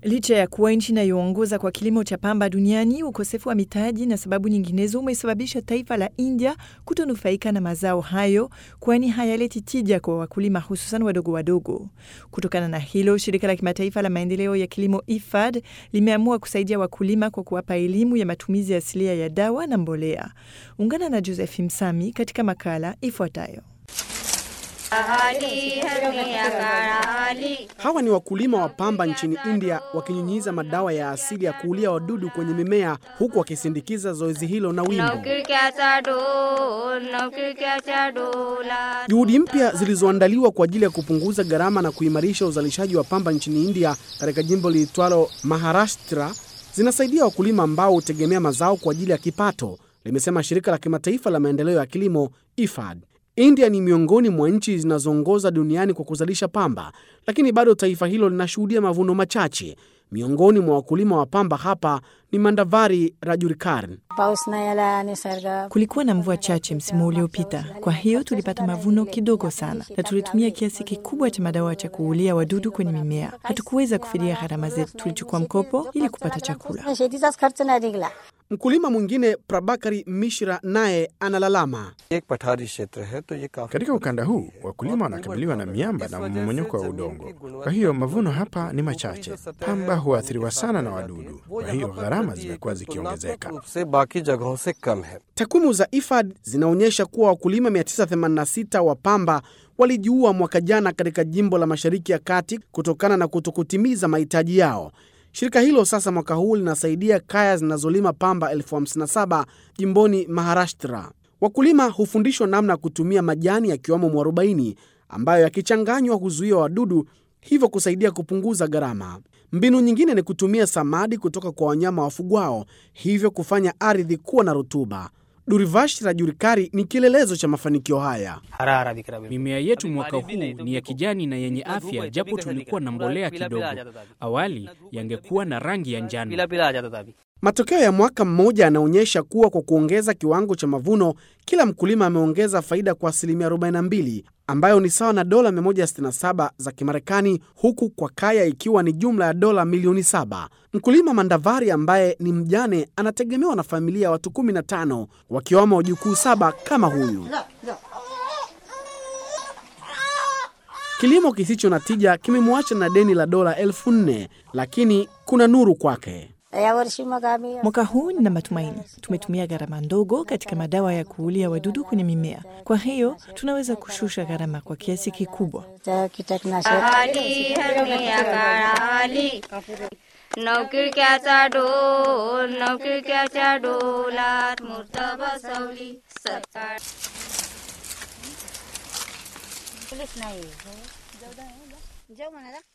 Licha ya kuwa nchi inayoongoza kwa kilimo cha pamba duniani, ukosefu wa mitaji na sababu nyinginezo umesababisha taifa la India kutonufaika na mazao hayo, kwani hayaleti tija kwa wakulima, hususan wadogo wadogo. Kutokana na hilo, shirika la kimataifa la maendeleo ya kilimo IFAD limeamua kusaidia wakulima kwa kuwapa elimu ya matumizi asilia ya dawa na mbolea. Ungana na Joseph Msami katika makala ifuatayo. Hawa ni wakulima wa pamba nchini India wakinyunyiza madawa ya asili ya kuulia wadudu kwenye mimea huku wakisindikiza zoezi hilo na wimbo. Juhudi mpya zilizoandaliwa kwa ajili ya kupunguza gharama na kuimarisha uzalishaji wa pamba nchini India katika jimbo liitwalo Maharashtra zinasaidia wakulima ambao hutegemea mazao kwa ajili ya kipato, limesema shirika la kimataifa la maendeleo ya kilimo IFAD. India ni miongoni mwa nchi zinazoongoza duniani kwa kuzalisha pamba, lakini bado taifa hilo linashuhudia mavuno machache. Miongoni mwa wakulima wa pamba hapa ni Mandavari Rajurikar. Kulikuwa na mvua chache msimu uliopita, kwa hiyo tulipata mavuno kidogo sana, na tulitumia kiasi kikubwa cha madawa cha kuulia wadudu kwenye mimea. Hatukuweza kufidia gharama zetu, tulichukua mkopo ili kupata chakula. Mkulima mwingine Prabakari Mishra naye analalama. Katika ukanda huu wakulima wanakabiliwa na miamba na mmomonyoko wa udongo, kwa hiyo mavuno hapa ni machache. Pamba huathiriwa sana na wadudu, kwa hiyo gharama zimekuwa zikiongezeka. Takwimu za IFAD zinaonyesha kuwa wakulima 986 wa pamba walijiua mwaka jana katika jimbo la Mashariki ya Kati kutokana na kutokutimiza mahitaji yao. Shirika hilo sasa mwaka huu linasaidia kaya zinazolima pamba elfu hamsini na saba jimboni Maharashtra. Wakulima hufundishwa namna ya kutumia majani yakiwamo mwarobaini ambayo yakichanganywa huzuia wadudu, hivyo kusaidia kupunguza gharama. Mbinu nyingine ni kutumia samadi kutoka kwa wanyama wafugwao, hivyo kufanya ardhi kuwa na rutuba. Durivash Rajurikari ni kielelezo cha mafanikio haya. Mimea yetu mwaka huu ni ya kijani na yenye afya, japo tulikuwa na mbolea kidogo. Awali yangekuwa na rangi ya njano. Matokeo ya mwaka mmoja yanaonyesha kuwa kwa kuongeza kiwango cha mavuno, kila mkulima ameongeza faida kwa asilimia 42 ambayo ni sawa na dola 167 za Kimarekani, huku kwa kaya ikiwa ni jumla ya dola milioni 7. Mkulima Mandavari ambaye ni mjane anategemewa na familia ya watu 15 wakiwamo wajukuu saba kama huyu. Kilimo kisicho na tija kimemwacha na deni la dola elfu nne lakini kuna nuru kwake. Mwaka huu nina matumaini. Tumetumia gharama ndogo katika madawa ya kuulia wadudu kwenye mimea, kwa hiyo tunaweza kushusha gharama kwa kiasi kikubwa. नाही